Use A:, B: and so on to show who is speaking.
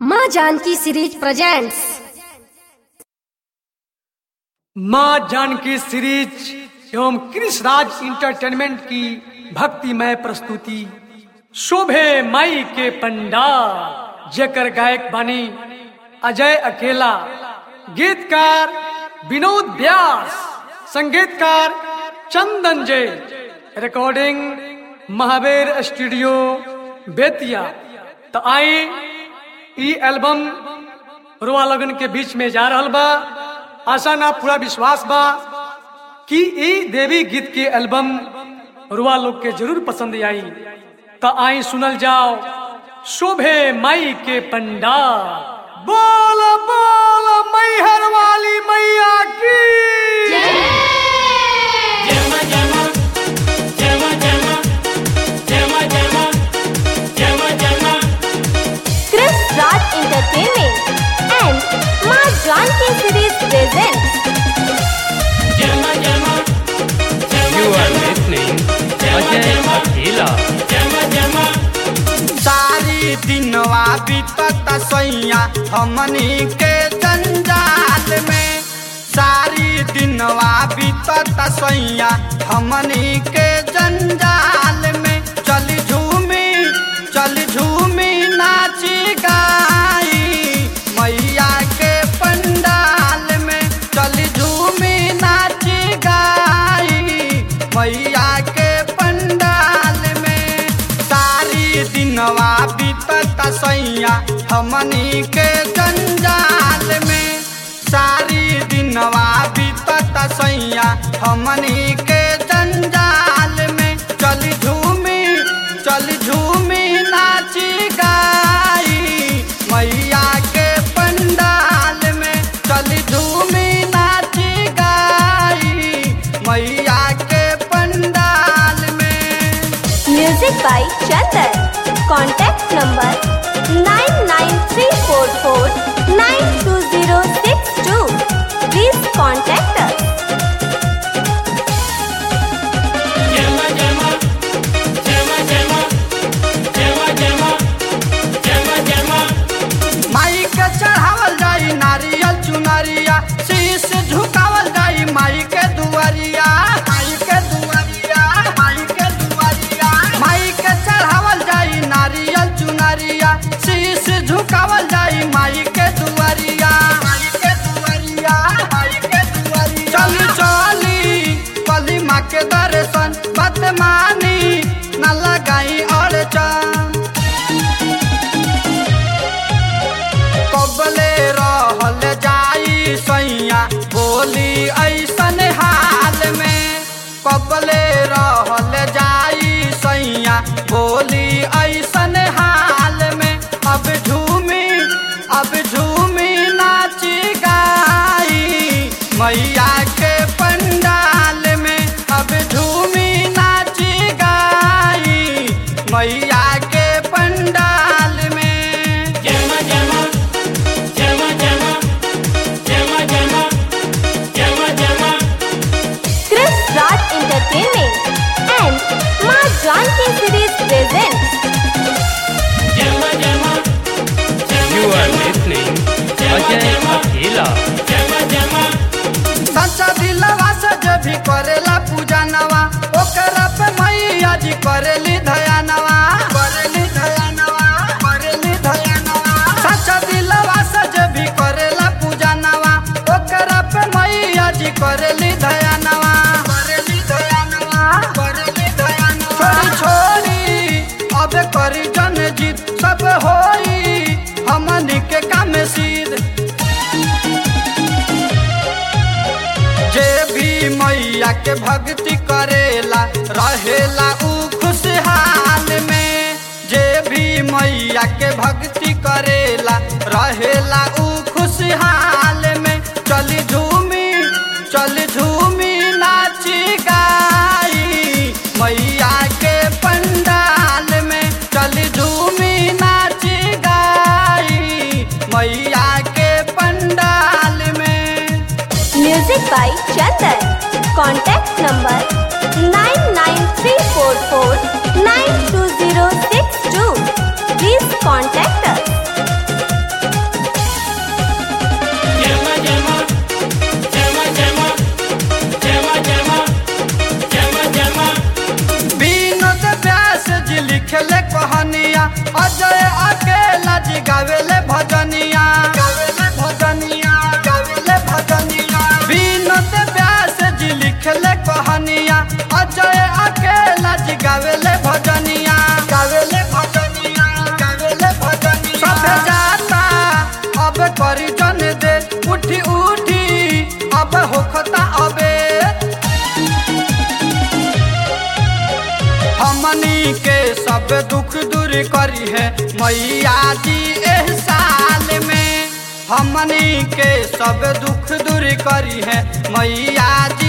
A: माँ Janki series presents
B: माँ Janki series एवं कृष्णराज इंटरटेनमेंट की भक्तिमय प्रस्तुति शोभे माई के पंडाल जेकर गायक बनी अजय अकेला गीतकार विनोद व्यास संगीतकार चंदन जय रिकॉर्डिंग महावीर स्टूडियो बेतिया तो आई ई एल्बम रुआ लगन के बीच में जा रहल बा आशा ना पूरा विश्वास बा कि ई देवी गीत के एल्बम रुआ लोग के जरूर पसंद आई तो आई सुनल जाओ शोभे माई के पंडाल बोल बोल मैहर वाली मैया की
A: Chris Raj Entertainment and Maa Janki series presents
C: You are listening Ajay Akela.
D: सारी दिनवा बीतत सैया हमनी के जंजाल में सारी दिनवा बीतत सैया हमनी के जंजाल में चल झूमी चल झूमी नाची गाई मैया के पंडाल में चल झूमी नाची गाई मैया के पंडाल में सारी दिनवा बीतत सैया हमनी के जंजाल में सारी दिनवा बीतत सैया हमनी के जंजाल में चल झूमी चल झूमी नाची गाई मैया के पंडाल में चल झूमी नाची गाई मैया के पंडाल में
A: music by Chandan contact number nine nine three four four nine two zero six two please contact us
D: माई के चढ़ावल जाई नारियल चुनरिया शीश झुकावल जाई माई के दुआरिया माई के दुआरिया माई के दुआरिया माई के चढ़ावल जाई नारियल चुनरिया शीश झुकावल जाई माई के दुआरिया माई के दुआरिया माई के दुआरिया चल चली कली माँ के दर्शन बदमानी न लगाई और चांद कबले रहल जाई सैया बोली ऐसन हाल में कबले रहल जाई सैया बोली ऐसन हाल में अब झूमी अब झूमी नाची गाई मैया के पंडाल में अब झूमी नाची गाई मैया के पंडाल में
A: Chris Raj Entertainment and Maa Janki series presents
C: You are listening Ajay Akela.
D: सच्चा दिलवा से जो भी करेला पूजा नवा ओकरा पे मैया जी करेली दया नवा करेली दया नवा करेली दया नवा सच्चा दिलवा से जो भी करेला पूजा नवा ओकरा पे मैया जी करेली दया नवा करेली दया नवा करेली दया नवा छोड़ी छोड़ी अब करी जन जीत सब होई हमनी के काम सीध जे भी मैया के भक्ति करेला रहेला ऊ खुशहाल में जे भी मैया के भक्ति करेला रहेला ऊ खुशहाल में चली झूमी चली झूमी नाची गाई मैया के पंडाल में चली झूमी नाची गाई मैया के पंडाल में
A: music by Chandan contact number nine nine three four four nine two zero six two please contact us
D: सब दुख दूर करी है मैया जी एह साल में हमनी के सब दुख दूर करी है मैया जी